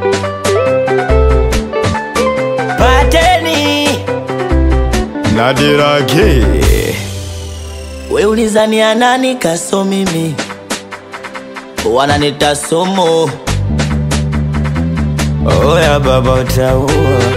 Pateni Nadirage we ulizania nani kaso mimi wananita somo oya baba utaua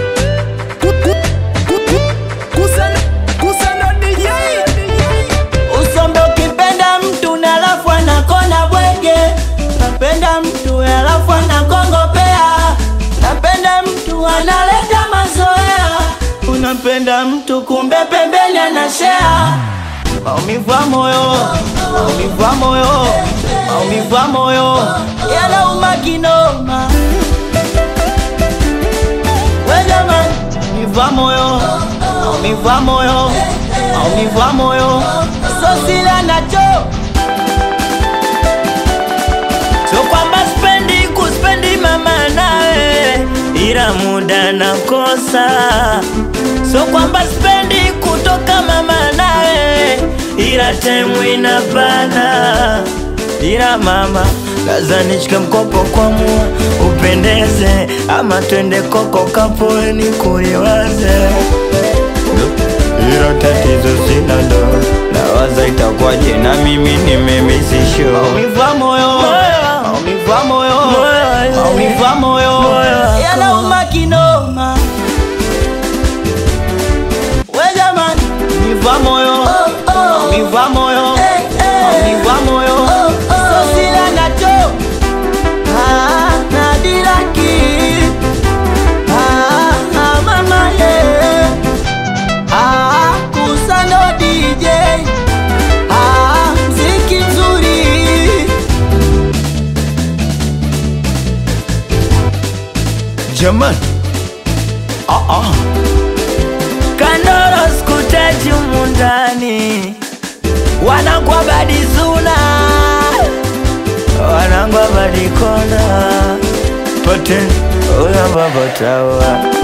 usombe ukipenda mtu na alafu anakona bwege napenda mtu alafu anakongopea napenda mtu analeta mazoea unapenda mtu kumbe pembeni anashea maumivu ya moyo maumivu ya moyo maumivu ya moyo yanauma kinoma we jamani maumivu ya moyo maumivu ya moyo maumivu ya moyo sosila nacho so kwamba spendi kuspendi mama nawe ila muda nakosa so kwamba spendi kutoka mama nawe ila temu inabana ila mama laza nishike mkopo kwa mua upendeze ama twende koko kapoeni kuliwaze hilo tatizo sina ndo nawaza itakuwaje na mimi nimemisisho maumivu ya moyo maumivu ya moyo maumivu ya moyo yanauma kinoma we jamani maumivu ya moyo maumivu ya moyo maumivu ya moyo sosila nacho Ah, nadiraki Ah, ah, mama yeah. Ah, Kusano DJ Ah, mziki mzuri Jamani ah, ah. Kandoro skutaji umundani Wanangwa badizuna Wanangwa badikona Pateni Uya baba tawa